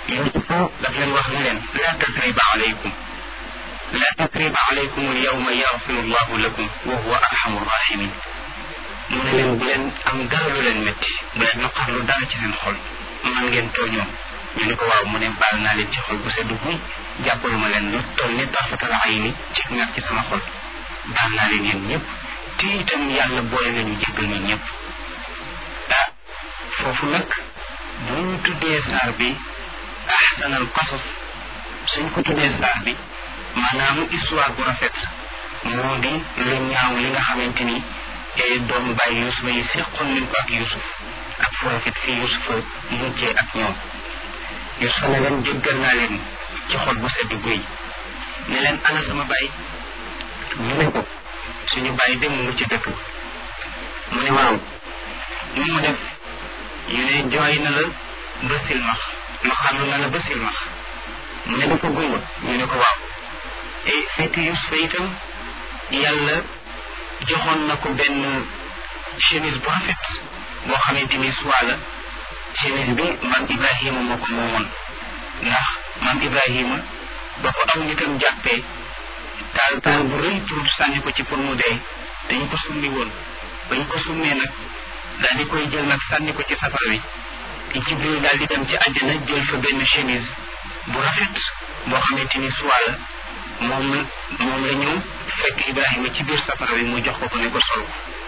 yusufa daf leen wax ne leen laa tasriba alaykum laa tasriba alaykum alyawma yaxfiru llahu lakum wa huwa arhamu rahimin mu ne leen bu leen am dara lu leen métti bu leen naqarlu dara ci seen xol man ngeen tooñoo ñu ne ko waaw mu ne baal naa leen ci xol bu sedd guy jàppalu ma leen lu toll ni tarfatal ay ni ci ngat ci sama xol baal naa leen yéen ñëpp te itam yàlla boole nañu jéggal ñu ñëpp ah foofu nag bu ñu tuddee saar bi ahsanal qasas suñ ko tuddee saar bi maanaam histoire bu rafet moo di lu ñaaw li nga xamante ni doomu bàyyi yusufa yi seqoon nañ ko ak yusuf ak fu rafet fii yusufa mujjee ak ñoom yusufa ne leen jéggal naa leen ci xol bu sedd guy ne leen ana sama baay ñu ne ko suñu baay dem mu nga ci dëkk mu ne waaw ni mu def ñu ne jooy na la ba silmax naqarlu na la ba silmax mu ne dafa gumba ñu ne ko waaw e fekk yusufa itam yàlla joxoon na ko benn chemise bu rafet boo xamante ni soit la chemise bi maam ibrahima moo ko moomoon ndax maam ibrahima ba ko aw nitam jàppee taal taal bu rëy pour sànni ko ci pour mu dee dañu ko summi woon ba ñu ko summee nag daal di koy jël nag sànni ko ci safara wi jibril daal di dem ci àjjana jël fa benn chemise bu rafet boo xamante ni soit la moom moom la ñëw fekk ibrahima ci biir safara wi mu jox ko ko ne ko sol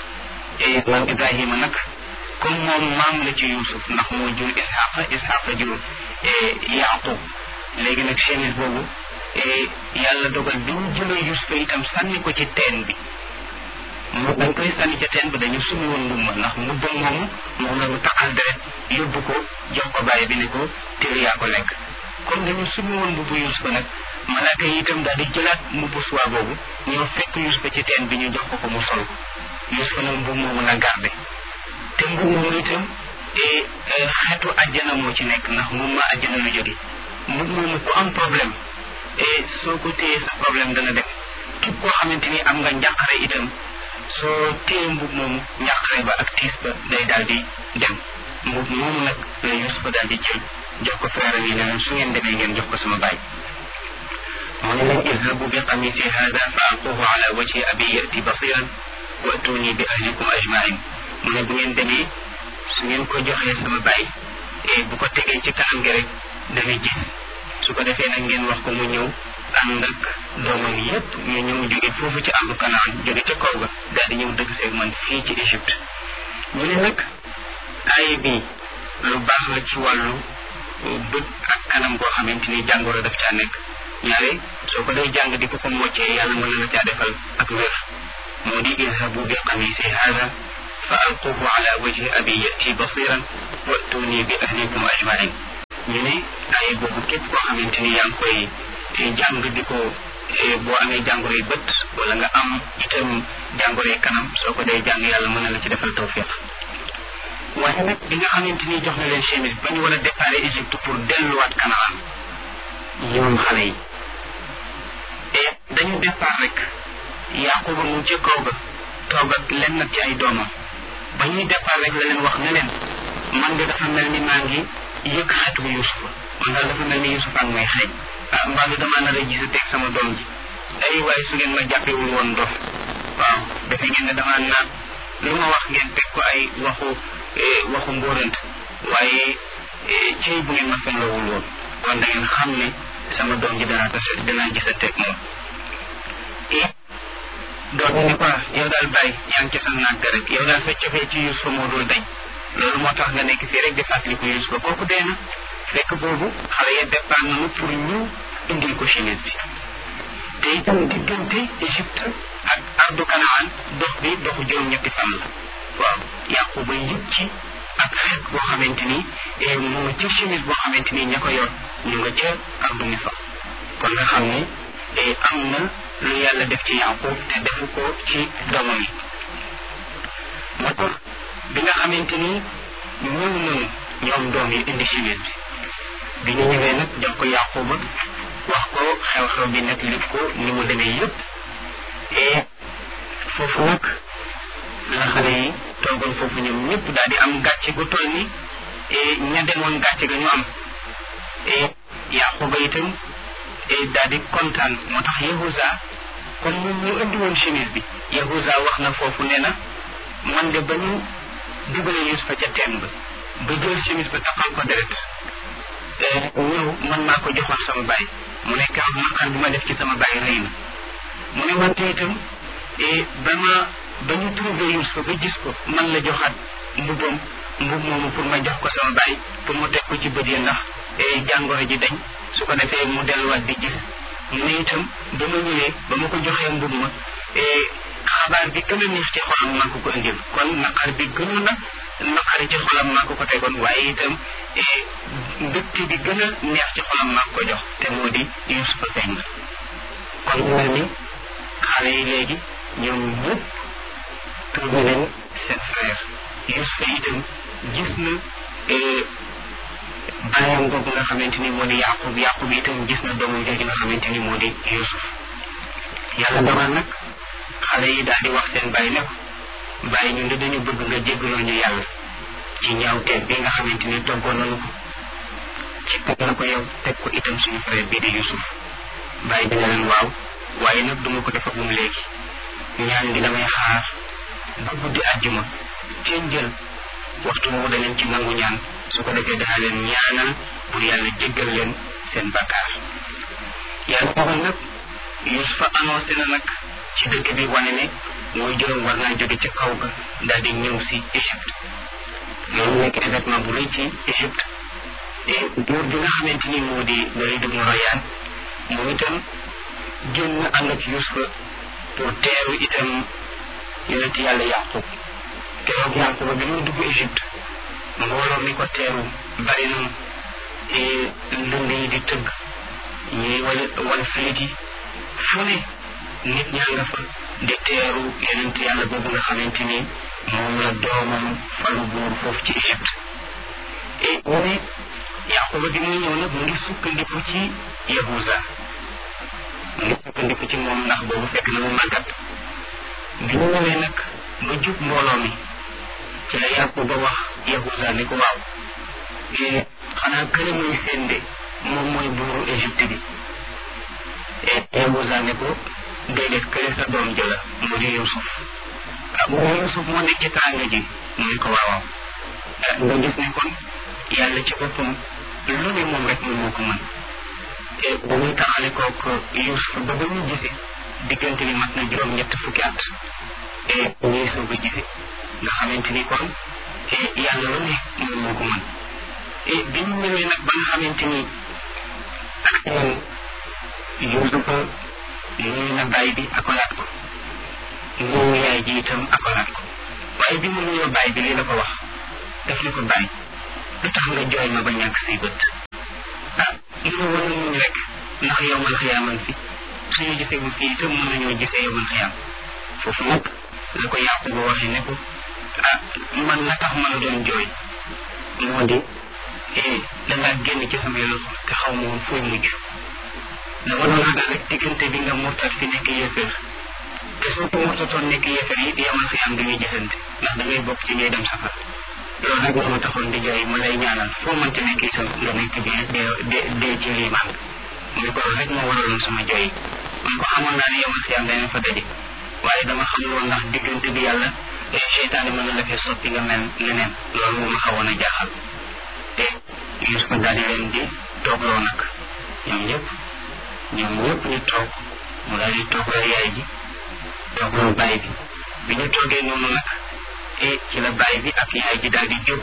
ko maam ibrahima nag comme moom maam la ci yusuf ndax moo jur isxaqa isxaqa jur yaqub léegi nag chemise boobu yàlla dogal bi ñu jëlee yusufa itam sànni ko ci teen bi mu dañ koy sànni ca teen bi dañu sumi woon mbumma ndax mbubba moomu moom la ñu taqal deret yóbbu ko jox ko bàyyi bi ne ko téere yaa ko lekk comme dañu sumi woon mbubbu yusufa nag malaaka yi itam daal di jëlaat mbubbu suwaa boobu ñëw fekk yusufa ci teen bi ñu jox ko ko mu sol yusufa nag mbub moomu la garde te mbub moomu itam xeetu àjjana moo ci nekk ndax mbub ma àjjana lu jóge mbub moomu ku am problème soo ko téyee sa problème dana dem képp koo xamante ni am nga njàqare itam soo téye mbub moomu njàqare ba ak tiis ba day daal di dem mbub moomu nag la yusufa daal di jël jox ko frère yi ne su ngeen demee ngeen jox ko sama baay mu ne leen izhabu bi qamisi hada fa alquhu ala wajhi abi yati basiran wa atuni bi ahlikum ajmain mu ne bu ngeen demee su ngeen ko joxee sama baay bu ko tegee ci kanam gi rek dana gis su ko defee nag ngeen wax ko mu ñëw ànd ak doomam yépp ñu ñëw jóge foofu ci àndu kanaan jóge ca kaw ga daal di ñëw dëgg seeg man fii ci Égypte ñu ne nag aaya bi lu baax la ci wàllu bët ak kanam goo xamante ni jàngoro daf caa nekk ñaare soo ko day jàng di ko ko moccee yàlla mën na la caa defal ak wér moo di izhabu bi qamisi hada fa alquhu ala wajhi abi yati basiran wa'tuni bi ahlikum ajmain ñu ne ay boobu képp koo xamante ni yaa ngi koy jàng di ko boo amee jàngoroy bët wala nga am itam jàngoroy kanam soo ko day jàng yàlla mën na la ci defal tawfiq waaye nag bi nga xamante ni jox na leen chemise ba ñu war a déparé Égypte pour delluwaat Kanaan ñoom xale yi et dañu départ rek Yaquba mu ca kaw ga toog ak lenn nag ci ay doomam ba ñuy départ rek la leen wax ne leen man nga dafa mel ni maa ngi yëg xetu Yusufa man daal dafa mel ni Yusufa ak may xeej ah mbaa mi damaa nar a gis teg sama doom ji ay waaye su ngeen ma jàppewul woon dof waaw defe ngeen ne damaa naat lu ma wax ngeen teg ko ay waxu waxu mbóorant waaye ci bu ngeen ma fenlawul woon kon da ngeen xam ne sama doom ji danaa tase danaa gis a teg moom doom ni ko yow daal bàyyi yaa ngi ci sa naag rek yow daal sa cofee ci Yusufa moo dul dañ loolu moo tax nga nekk fii rek di fàttaliku Yusufa kooku dee na fekk boobu xale ya départ nañu pour ñu indil ko chemise bi te itam diggante Égypte ak ardu Kanaan dox bi doxu juróom-ñetti fan la waaw Yaquba yëg ci ak xeet boo xamante ni mu nga ca chemise boo xamante ni ña ko yor ñu nga ca ardu Misra kon nga xam ne am na lu yàlla def ci Yaqub te defu ko ci doomam yi moo tax bi nga xamante ni ñëw nañu ñoom doom yi indi chemise bi bi ñu ñëwee nag jox ko Yaquba wax ko xew-xew bi nag lif ko ni mu demee yëpp et foofu nag la xale yi toogoon foofu ñoom ñëpp daal di am gàcce gu toll ni ña demoon gàcce ga ñu am Yaquba itam daal di kontaan moo tax Yahuza comme moom ñu indi woon chemise bi Yahuza wax na foofu nee na man de ba ñu dugalee Yusufa ca teen ba ba jël chemise ba taxal ko deret ñëw man maa ko joxoon sama baay mu ne keroog naqar bi ma def ci sama baay rëy na mu ne wante itam ba ma ba ñu trouvé Yusufa ba gis ko man la joxaat mbubam mbub moomu pour ma jox ko sama baay pour mu teg ko ci bët yi ndax jàngoro ji dañ su ko defee mu delluwaat di gis mu ne itam ba ma ñëwee ba ma ko joxee mbub ma xabaar bi gën a neex ci xolam maa ko ko indil kon naqar bi gënoon na naqari ci xolam maa ko ko tegoon waaye itam mbégte bi gën a neex ci xolam maa ko jox te moo di Yusufa feeñ na kon mu mel ni xale yi léegi ñoom ñëpp trouvé nañ seen frère Yusufa itam gis na bàyyam boobu nga xamante ni moo di Yaqub Yaqub itam gis na doomam jooju nga xamante ni moo di Yusuf yàlla dogal nag xale yi daal di wax seen bàyyi ne ko bàyyi ñun de dañu bëgg nga jéggaloo ñu yàlla ci ñaawteef bi nga xamante ni toggoon nañu ko ci teg na ko yow teg ko itam suñu frère bii di Yusuf bàyyi dina leen waaw waaye nag duma ko def ak moom léegi ñaan gi damay xaar ba guddi àjjuma ci njël waxtu woowu danañ ci nangu ñaan su ko defee dana leen ñaanal pour yàlla jéggal leen seen bakkaar yàlla dogal nag Yusufa annoncé na nag ci dëkk bi wane ne mooy juróom war naa jóge ca kaw ga daal di ñëw si Égypte loolu nekk événement bu rëy ci Égypte et buur bi nga xamante ni moo di Walid ibn Rayyan moom itam génn ànd ak Yusufa pour teeru itam yonent yàlla Yaqub keroog Yaquba bi muy dugg Égypte mbooloo mi ko teeru bari na ndënd yi di tëgg ñuy wal wal filit yi fu ne nit ñaa nga fa di teeru yonent yàlla boobu nga xamante ni moom la doomam falu buur foofu ci Égypte et mu ne Yaquba bi muy ñëw nag mu ngi sukkandiku ci Yahuza mu ngi sukkandiku ci moom ndax boobu fekk na mu màggat bi mu ñëwee nag ba jub mbooloo mi ci la Yaquba wax Yahuza ni ko waaw xanaa kële muy seen de moom mooy buuru Égypte bi Yahuza ne ko déedéet kële sa doom jëla mu di Yusuf ah mu di Yusuf moo nekk ci tànga ji mu ne ko waawaaw nga gis ne kon yàlla ci boppam lu ne moom rek moom moo ko mën ba muy taxale kook Yusuf ba ba muy gise diggante bi mat na juróom ñett fukki at et ñuy soog a gise nga xamante ni kon yàlla lu ne moom moo ko mën et bi ñu ñëwee nag ba nga xamante ni ak moom Yusufa nuyu na baay bi akolaat ko nuyu yaay ji itam akolaat ko waaye bi mu nuyoo baay bi lii la ko wax daf ni ko baay lu tax nga jooy ma ba ñàkk say bët ah mu ne woon muñ rek ndax yow man xiyaaman fi suñu gisee bu fii itam mën nañoo gisee yow man xiyaam foofu nag la ko yàqu ba waxee ne ko ah man la tax ma la doon jooy moo di dangaa génn ci sama loxo te xaw ma woon fooy mujj dama doon ragal rek diggante bi nga murtat fi nekk yéeféer te soo ko murtatoon nekk yéeféer yi yamal xiyaam dañuy gisante ndax da ngay bokk ci ñuy dem safar loolu nag moo ma taxoon di jooy ma lay ñaanal foo mënti nekk itam nga nekk bi dee dee ci liimaan mu ko loolu rek moo waraloon sama jooy mu ko xamoon naa ne yamal xiyaam danañ fa daje waaye dama xamul woon ndax diggante bi yàlla seytaane mën na la fee soppi nga mel neneen loolu moo ma xawoon a jaaxal te Yusufa daal di leen di toogloo nag ñoom ñëpp ñoom ñëpp ñu toog mu daal di toogloo yaay ji toogloo baay bi bi ñu toogee noonu nag e ci la baay bi ak yaay ji daal di jóg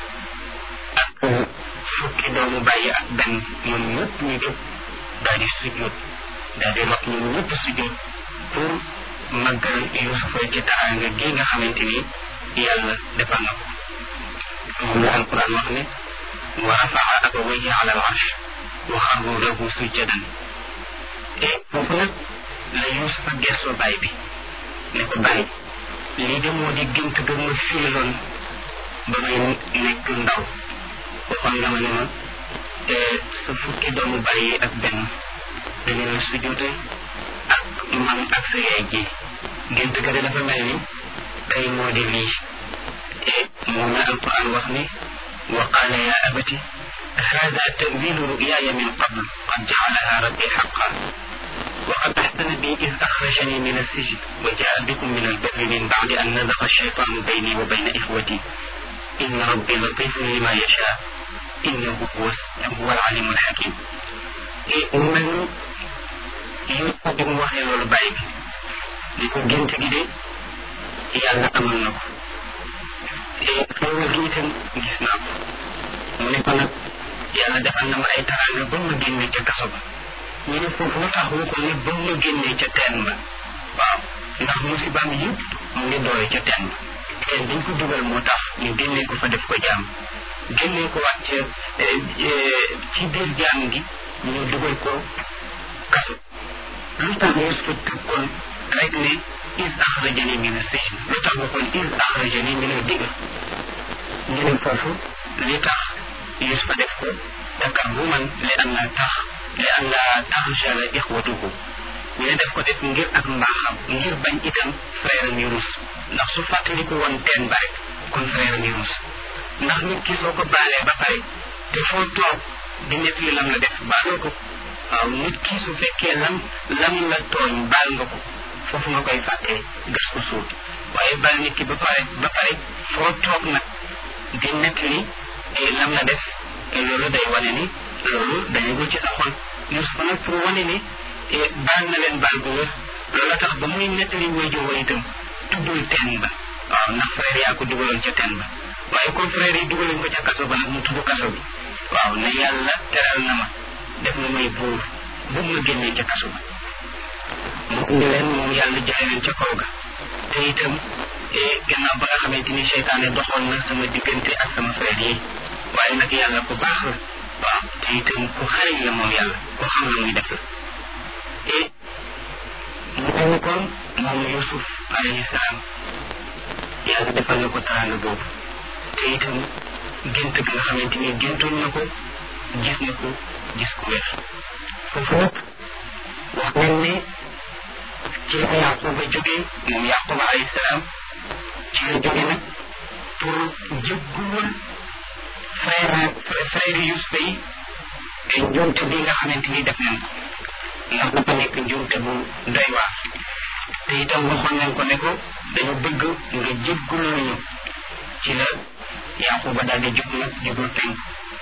ak fukki doomu bàyyi ak benn ñoom ñëpp ñu jóg daal di sujjóot daal di rot ñoom ñëpp sujjóot pour màggal Yusufa ci taraanga gi nga xamante ni yàlla defal na ko moom la alquran wax ne wa rafaa abawayhi ala al arsh wa xarru lahu sujjadan et foofu nag la Yusufa gestoo baay bi ne ko bàyyi lii de moo di gént ga ma fiiloon ba may nekk ndaw waxoon nga ma ne ma sa fukki doomu bàyyi ak benn dañu la sujjóote ak man ak sa yaay ji gént ga de dafa mel ni tey moo di lii et moom la alquran wax ni wa qaala ya abati هذا تأويل رؤياي من قبل قد جعلها ربي حقا وقد أحسن بي إذ أخرجني من السجن وجاء بكم من البر من بعد أن نزغ الشيطان بيني وبين إخوتي إن ربي لطيف لما يشاء إنه هو هو العليم الحكيم من Yuusufa bi mu waxee loolu bàyyi bi li ko gént gi de yàlla amal na ko te xéewal gi itam gis naa ko mu ne ko nag yàlla defal na ma ay taraanga ba ma génnee ca kaso ba ñu ne foofu lu tax mu ko ne ba ma génnee ca teen ba waaw ndax musibaam yëpp mu ngi doore ca teen ba teen dañ ko dugal moo tax ñu génnee ko fa def ko jaam génnee ko waat ca ci biir jaam gi ñu dugal ko kaso lu tax Yuusufa tëkkoon rek ne is axrajani min as-sijn lu tax waxoon is axrajani min ad-digr ñu ne foofu li tax Yuusufa def ko takarruman li an la tax li an la taxjala ixwatuhu ñu ne def ko def ngir ak mbaaxam ngir bañ itam frère mi rus ndax su fàttaliku woon teen ba rek kon frère mi rus ndax nit ki soo ko baalee ba pare te foo toog di nekk li lam la def baaloo ko waaw nit ki su fekkee lam lam la tooñ baal nga ko foofu nga koy fàttee gas ko suul waaye baal nit ki ba pare ba pare foo toog nag di nekk li lam la def loolu day wane ni loolu dañu ci sa xol Yuusufa nag pour wane ni baal na leen baal bu wér loolu tax ba muy nettali waajur wa itam tuddul teen ba waaw ndax frère yaa ko dugaloon ca teen ba waaye comme frère yi dugaloon ko ca kaso ba nag mu tudd kaso bi waaw ne yàlla teral na ma def na may buur bu ma génnee ca kaso ba mu indi leen moom yàlla jëlee leen ca kaw ga te itam gannaaw ba nga xamante ni seytaane doxoon na sama diggante ak sama frère yi waaye nag yàlla ku baax la waaw te itam ku xariñ la moom yàlla ku xam la muy def la et mu mel ni kon moom Yusuf alayhi salaam yàlla defal na ko teraanga boobu te itam gént gi nga xamante ni géntoon na ko gis na ko gis ku wér foofu nag wax nañ ne ci la Yaquba jógee moom Yaquba alayhi salaam ci la jóge nag pour jéggul frère frère Yusufa yi te njuumte bi nga xamante ni def nañ ko ndax dafa nekk njuumte bu doy waar te itam waxoon nañ ko ne ko dañu bëgg nga jéggul ñu ci la Yaquba daal di jub nag jubul penk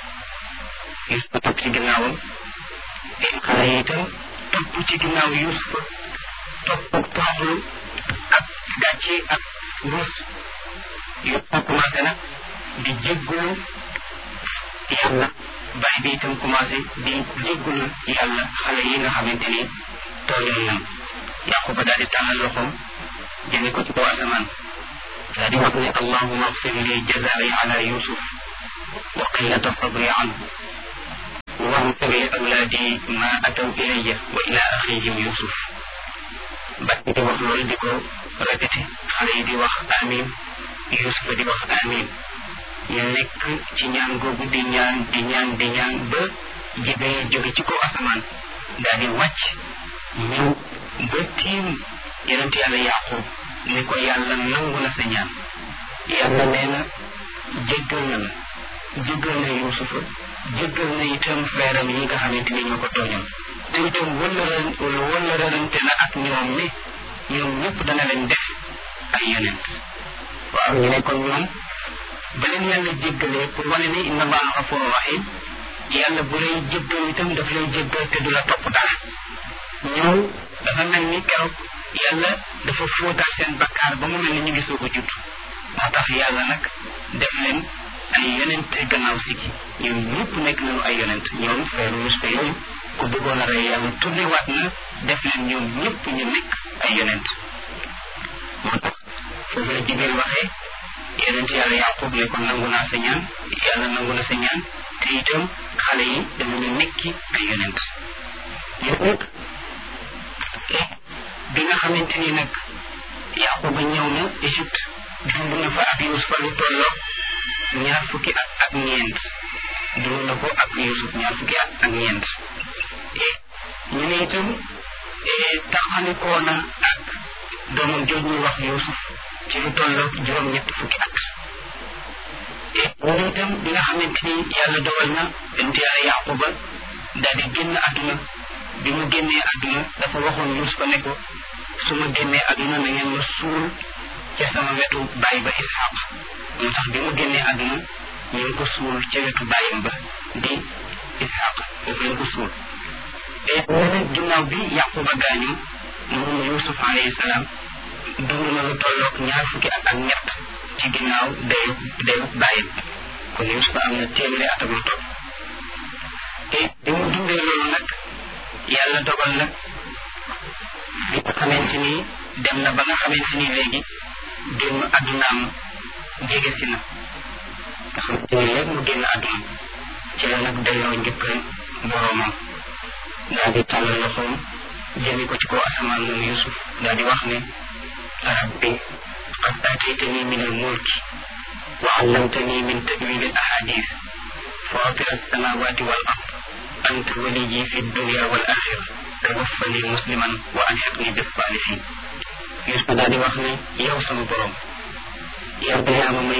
Yusufa topp ci ginnaawam te xale yi itam topp ci ginnaaw Yusufa topp ak toroxlu ak gàcce ak ruus Yusufa commencé nag di jéggulu yàlla bàyyi bi itam commencé di jéggulu yàlla xale yi nga xamante ni tooñoon nañ Yaquba daal di tàllal loxoom jëme ko ci kaw asamaan daal di wax ne allahuma agfir li jazaai ala yusuf wa qillata sabri anhu واغفر لأولادي ما أتوا إلي وإلى أخيهم يوسف بعد دي wax loolu di ko répété xale yi di wax amin Yusuf di wax amin ñu nekk ci ñaan googu di ñaan di ñaan di ñaan ba jibee jóge ci kaw asamaan daal di wàcc ñëw ba tiim yonent yàlla yaqub ne ko yàlla nangu na sa ñaan yàlla nee na jéggal na la jéggal na Yusufa jéggal na itam frère am yi nga xamante ni ñoo ko tooñoon te itam wëllëran wëllërante na ak ñoom ne ñoom ñëpp dana leen def ay yonent waaw ñu ne kon ñoom ba leen yàlla jéggalee pour wane ne inna allaha gafuru rahim yàlla bu lay jéggal itam daf lay jéggal te du la topp dara ñoom dafa mel ni keroog yàlla dafa fóotaat seen bakkaar ba mu mel ni ñu ngi soog a judd moo tax yàlla nag def leen ay yonent gannaaw sigi ñoom ñëpp nekk nañu ay yonent ñoom frère Yusufa yooyu ku bëggoon a rey yàlla tourné waat na def leen ñoom ñëpp ñu nekk ay yonent moo tax foofu la jigéen waxee yonent yàlla yaqub ne ko nangu naa sa ñaan yàlla nangu na sa ñaan te itam xale yi danañu nekki ay yonent yow nag bi nga xamante ni nag yaquba ñëw na Égypte dund na fa ak Yusufa lu tolloo ñaar fukki at ak ñeent dund na ko ak Yusuf ñaar fukki at ak ñeent ñu ne itam taxalikoo na ak doomam jooj ñuy wax Yusuf ci lu tolloo juróom ñett fukki at moom itam bi nga xamante ni yàlla dogal na bent yàlla yaquba daal di génn àdduna bi mu génnee àdduna dafa waxoon Yuusufa ne ko su ma génnee àdduna na ngeen ma suul ca sama wetu baay ba Isxaq moo tax bi mu génnee àdduna ñu ngi ko suul ca wetu baayam ba di Isxaq foofu lañ ko suul te nee ginnaaw bi yaquba gaañu moom Yuusuf alayhi salaam dund na lu tolloog ñaar fukki at ak ñett ci ginnaaw dayu dayu bàyyam kon Yuusuf am na téeméeri at ak lu topp te bi mu dundee loolu nag yàlla dogal nag bi nga xamante ni dem na ba nga xamante ni léegi génn àddunaam jege si na nga xamante ni léegi mu génn àdduna ci la nag delloo njëkkal boroomam daal di tàllal loxoom jëmi ko ci kaw asamaan moom Yuusuf daal di wax ne rabbi qad aataytani min al-mulki wa allamtani min ta'wil al-ahadith fatir as-samawati wal ard anta waliyyi fi dunya wal axira tawaffani musliman wa alhiqni bis salihin Yuusuf daal di wax ne yow sama borom yow de yaa ma may